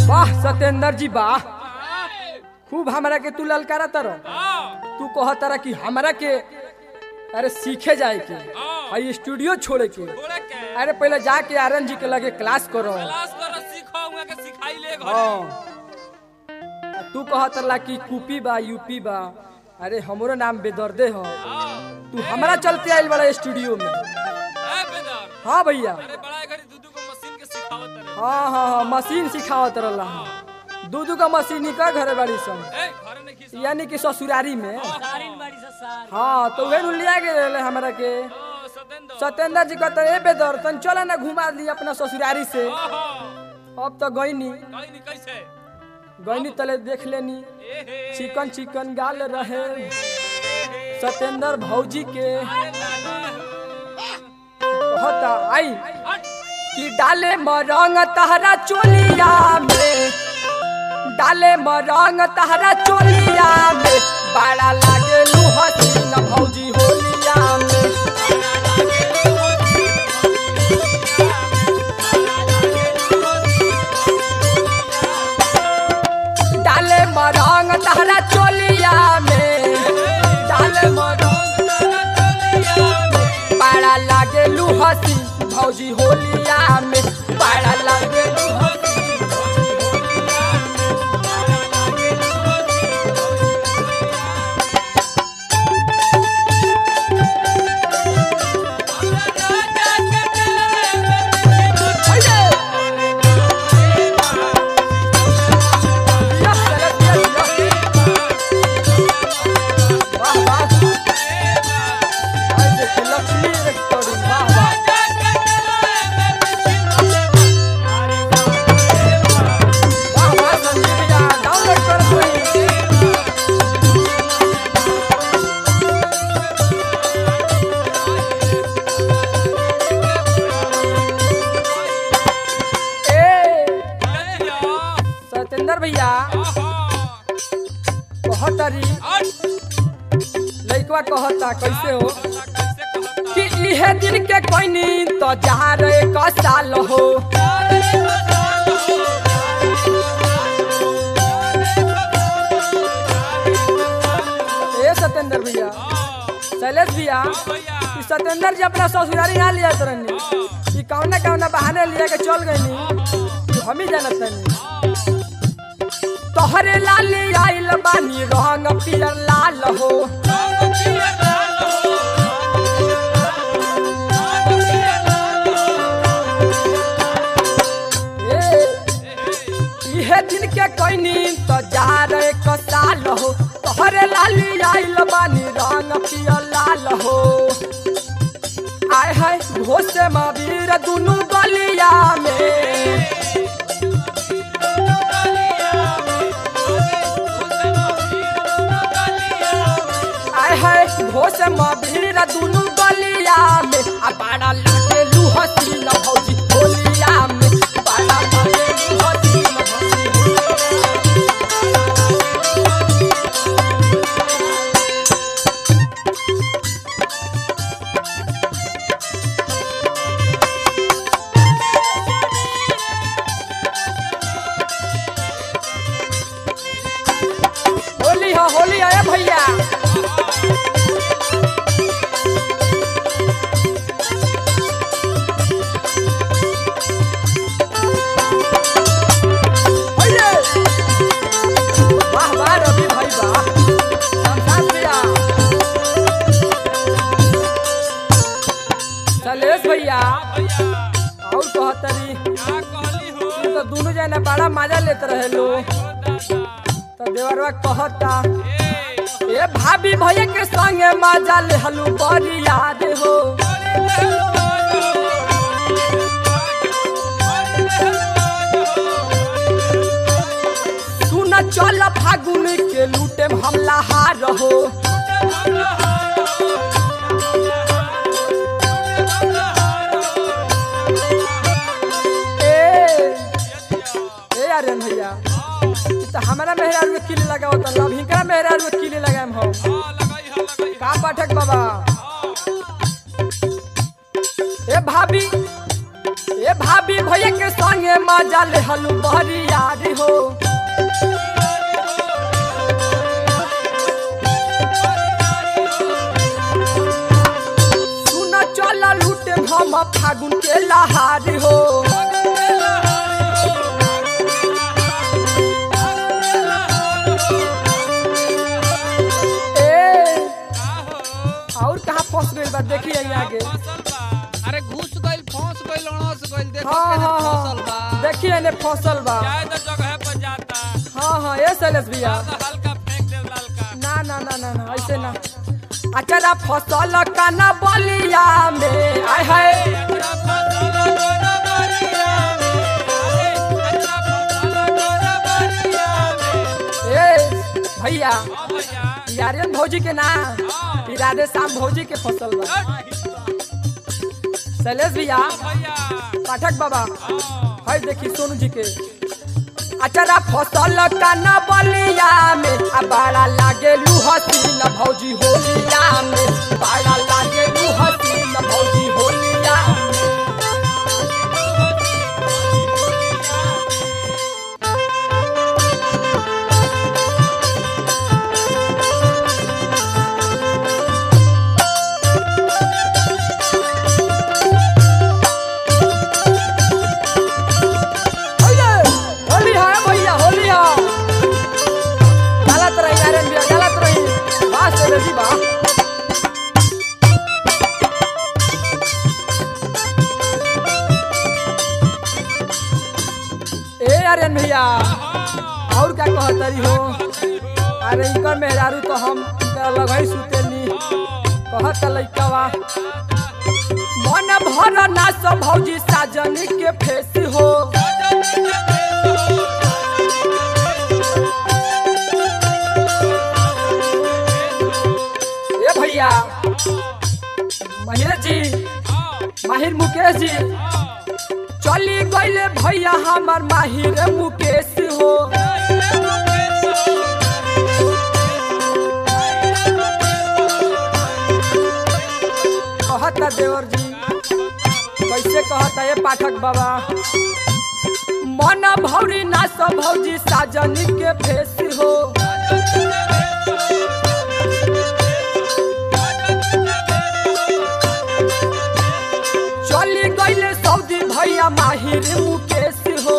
वाह सत्येंद्र जी वाह खूब हमरा के तू ललकारा तर तू कह तारा कि हमरा के अरे सीखे जाए के आई स्टूडियो छोड़े के थोड़े के अरे पहले जाके आर्यन जी के लगे क्लास करो क्लास करो सीखो उहाँ के सिखाई ले घरे हाँ आ तू कह तरला कि कूपी बा यूपी बा अरे हमरो नाम बेदर्दे हो हाँ तू हमरा चलते आइल बड़ा स्टूडियो में ए बेदर हाँ भैया अरे बड़ा घड़ी दूधू को मशीन के सिखावत रहे हाँ हाँ हाँ मशीन सिखावत रहला दू दू का मशीन का घरे बाड़ी सन ए घरे नहीं खींच यानी कि ससुरारी में सारिन बाड़ी से सार हाँ तो वे लिया के रहले हमरा के ओ सतेंद्र सत्येंद्र जी कहते ए बेदर तन चला ना घुमा दी अपना ससुरारी से ओहो अब तो गईनी कहीं नहीं कैसे गईनी तले देख लेनी ए हे चिकन चिकन गाल रहे सत्येंद्र भौजी के कहता आई हट कि डाले मरंग तहरा चोलिया में डाले मरंग तहरा चोलिया में बड़ा लागे हसीन भौजी होलिया में डाले मरंग तहरा चोलिया में डाले मरंग तहरा चोलिया में बड़ा लागे हसीन भौजी होलिया में बड़ा लागे हसीन लक्ष्मी रेकॉर्डिंग वाह वाह वाह वाह संजीव भैया डाउनलोड कर कोई ए सत्येंद्र भैया कहतरी लइकवा कहता कैसे हो कि इहे दिन के कोइनी तो जहाँ रे का साल हो ए सत्येंद्र भैया शैलेश भैया ई सत्येंद्र जी अपना ससुरारी ना लिया तरनी ई कौना कौना बहाने लिया के चल गईनी हम ही जानत नहीं तोहरे लाल आइल बानी रंग पियर लाल हो ए, इहे दिन के कोइनी तो जा रे कसाल हो तोहरे लाली आइल बानी रंग पियर लाल हो आय हाय घोसे महावीर दुनु गलिया में आय हाय घोस महावीर दुनु गलिया में आ बड़ा लागे हसीन भौजी होलिया में बड़ा लागे हसीन भौजी होली हो होली है भैया होइये। वाह वाह रवि भाई वाह संसार भैया शैलेश भैया और कहतरी तू तो दोनों जना बड़ा मजा लेते रहे लो तो देवरवा कहता ए भाभी भैया के संगे मजा ले हलू बड़ी याद हो सुन चल फागुन के लूटे हमला हार हो ए ए आर्यन भैया ई तो हमारा मेहरारू के किले लगाओ तो लव हिंकरा मेहरारू के किले लगाएम हम का पाठक बाबा ए भाभी ए भाभी भैया के संगे मजा ले हलू बहरी यारी हो फागुन के लहारी हो ए और कहाँ फंस गइल बा देखी आई आगे अरे घुस गइल फंस गइल अणस गइल देखो हाँ केने हाँ फसल हाँ बा देखी एने फसल बा जाए तो जगह पर जाता हाँ हाँ ये शैलेश भैया तो हल्का फेंक दे लालका ना ना ना ना ना ऐसे ना अचरा फसल का ना बलिया में आय हाय अच्छा फसल गोरा बरिया में अरे अच्छा फसल गोरा बरिया में ए भैया हाँ भैया यारियन भौजी के ना ई राधे श्याम भौजी के फसल बा शैलेश भैया भैया पाठक बाबा हाँ है देखी सोनू जी के अचरा फसल का ना बलिया में आ बड़ा लागे लू हसीन भौजी होलिया में बड़ा लागे लू हसीन भौजी होलिया में ओये, होली है भैया होली है गलत रही नारायण भैया गलत रही बात से बेटी बा ए आर्यन भैया और क्या कहतरी हो अरे इनकर मेहरारू तो हम इनकर अलग ही सुतेनी कहत लइकवा मन भर ना सब भौजी साजन के फेस हो ए भैया महिर जी माहिर मुकेश जी चली गईले भैया हमार माहिर मुकेश हो कहता देवर जी कैसे कहता ये पाठक बाबा मन भौरी ना सब भौजी साजन के फेस हो चली गईले सऊदी भैया माहिर मुकेश हो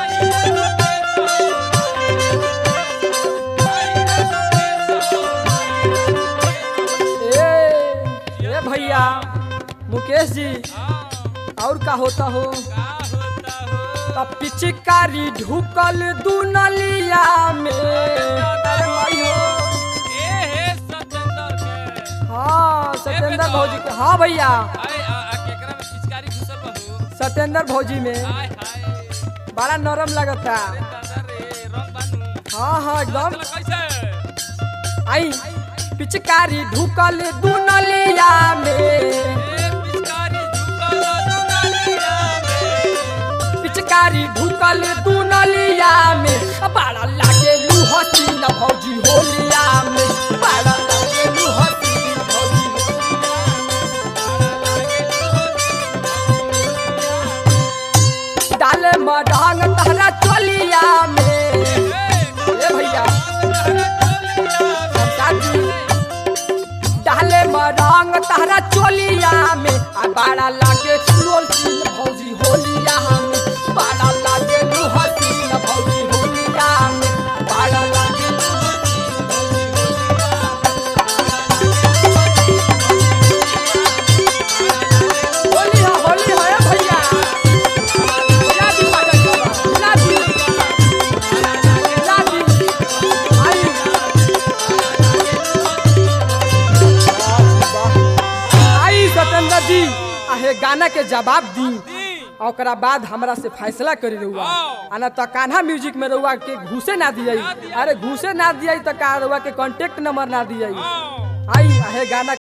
ए ए भैया मुकेश जी और का होता हो तब पिचकारी ढुकल दुनलिया में अरे माई हो हाँ सत्येंद्र भौजी के हाँ भैया सत्येंद्र भौजी में बड़ा नरम लगता हाँ हाँ एकदम आई पिचकारी ढुकल दुनलिया में पिचकारी ढुकल दुनलिया में बड़ा लागे लू हसीन भौजी होलिया में बड़ा लागे लू हसीन भौजी डाले मडांग तहरा चलिया में ए भैया शादी डाले मरंग तहरा चोलिया में आ बड़ा लागे चुलोल सीन भौजी होलिया में बड़ा लागे लुहसीन भौजी होलिया में बड़ा लागे होली है होली है भैया भैया दी बाजा बाबा भैया दी भैया दी आई आई सत्येंद्र जी आहे गाना के जवाब दी और ओकरा बाद हमरा से फैसला करी रहुआ आ ना तो कान्हा म्यूजिक में रहुआ के घुसे ना दिया अरे घुसे ना दिया तो का रहुआ के कांटेक्ट नंबर ना दिया आई आहे गाना